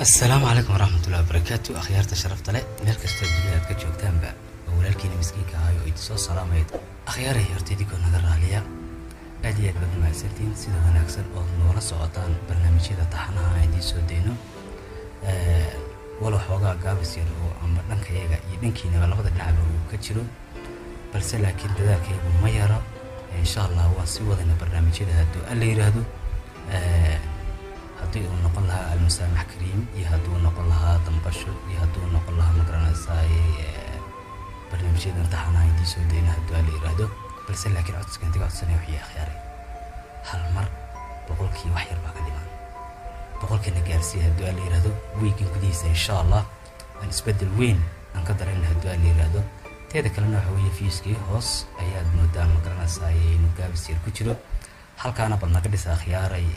asalaamu calaykum waraxmatullahi wabarakaatu akhyaarta sharafta leh meel kastoo dunida aad ka joogtaanba oo walaalkiina miskiinka ahayo oo idinsoo salaamayd akhyaaray horta idinkoo naga raaliya aad iyo aad baad mahadsantihiin sida wanaagsan oo noola socotaan barnaamijyada taxanaha aan idiin soo deyno walow xoogaa gaabis yar oo ama dhankayaga iyo dhankiinaba labada dhinacba uu ka jiro balse laakiin dadaalkaygu ma yaro insha allah waan sii wadayna barnaamijyada hadduu alla yidhaahdo haddii uu noqon lahaa almusaamax kariim iyo hadduu noqon lahaa dambasho iyo hadduu noqon lahaa magaranaysaay barnaamijyada imtixaanaha idiin soo dayna hadduu alla yidhaahdo balse laakiin codsigan diga codsanaya wixii akhyaaray hal mar boqolkii wax yar baa ka dhiman boqolkiina gaarsiiya hadduu alla yidhaahdo wiigan gudihiisa insha allah aan isbeddel weyn aan ka darayna hadduu alla yidhaahdo teeda kalena waxa weeye fiiskii hoos ayaad moodaa magaranaysaay inuu gaabis yar ku jiro halkaana bal naga dhisa akhyaaray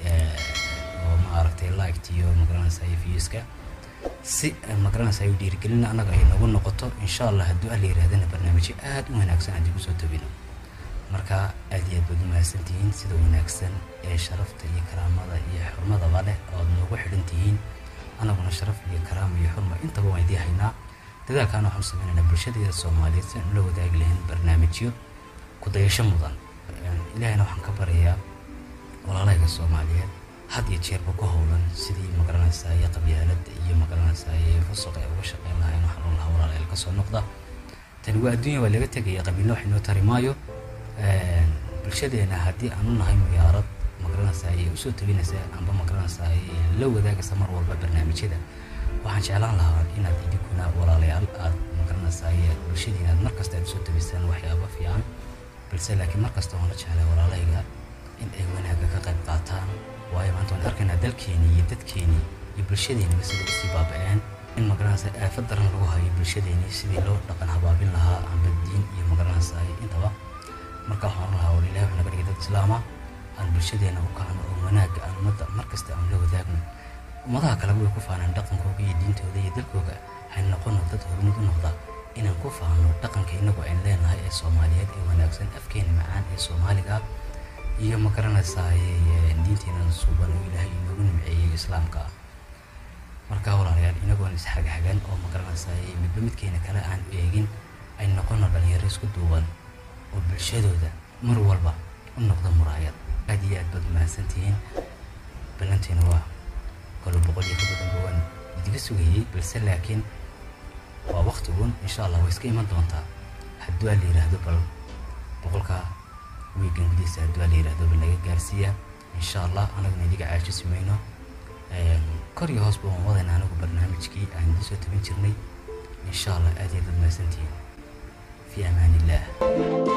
oo maaragtay liked iyo magaranaysaay fiiska si magaranaysaay dhiirigelin annaga ay noogu noqoto insha allah hadduu alla yidhahdana barnaamijyo aad u wanaagsan aan idigu soo tobino marka aad iyo aad baad u mahadsantihiin sida wanaagsan ee sharafta iyo karaamada iyo xurmadaba leh ood noogu xidhan tihiin annaguna sharaf iyo karaama iyo xurma intaba waan idii haynaa dadaalkaana waxaan sameynaynaa bulshadeeda soomaaliyeed si aan ula wadaagi lahayn barnaamijyo kudayasho mudan ilaahayna waxaan ka baryayaa walaalahayga soomaaliyeed had iyo jeerba ku howlan sidii magaranaysaay qabyaalada iyo magaranaysaay fusuqa ay uga shaqeyn lahayn waxaan oon lahaa walaalayaal kasoo noqda tani waa adduunya waa laga tegaya qabiilna wax inoo tari maayo bulshadeena haddii aan u nahay muyaarad magaranaysaay usoo tabinaysa amba magaranaysaay la wadaagaysa mar walba barnaamijyada waxaan jeclaan lahaa inaad idinkuna walaalayaal aad magaranaysaay bulshadiina aad markasta aad usoo tabisaan waxyaaba fiican balse laakiin markasta waan la jeclay walaalahayga in ay wanaagga ka qayb qaataan waayo maanta waan arkaynaa dalkeenii iyo dadkeenii iyo bulshadeenniba sida usii baaba-een in magaranaysa aafad daran lagu hayo bulshadeenii sidii loo dhaqan habaabin lahaa amba diin iyo magaranaysaay intaba marka waxaan lahaa war ilahi wuxuu naga dhigay dad islaama aan bulshadeena u kacno oo wanaagga aan ummadda markasta aan la wadaagno ummadaha kaleba way ku faanaan dhaqankooga iyo diintooda iyo dalkooga hay noqono dad horumud u noqda inaan ku faano dhaqanka inagu ayn leenahay ee soomaaliyeed ee wanaagsan afkeena macaan ee soomaaliga iyo ma garanaysaay diinteena suuban oo ilaahay inoogu nimceeyey islaamka marka walaalayaal inagoon isxagxagan oo ma garanaysaay midba midkeena kale aan eegin ay noqono dhalinyaro isku duuban oo bulshadooda mar walba u noqda muraayad aad iyo aad baad mahadsantihiin ballanteena waa kalo boqol iyo ka badanba waan idiga sugayey balse laakiin waa waktigun insha allah way iska iman doontaa hadduu aa la yidhaahdo bal boqolka wiigan gudihiisa hadduu aa la yidhaahdo bal naga gaarsiiya insha allah anaguna idiga caajisi mayno kor iyo hoosba waan wadayna anagu barnaamijkii aan idiin soo tabin jirnay insha allah aad iyo aad baad mahadsantihiin fi amaan illah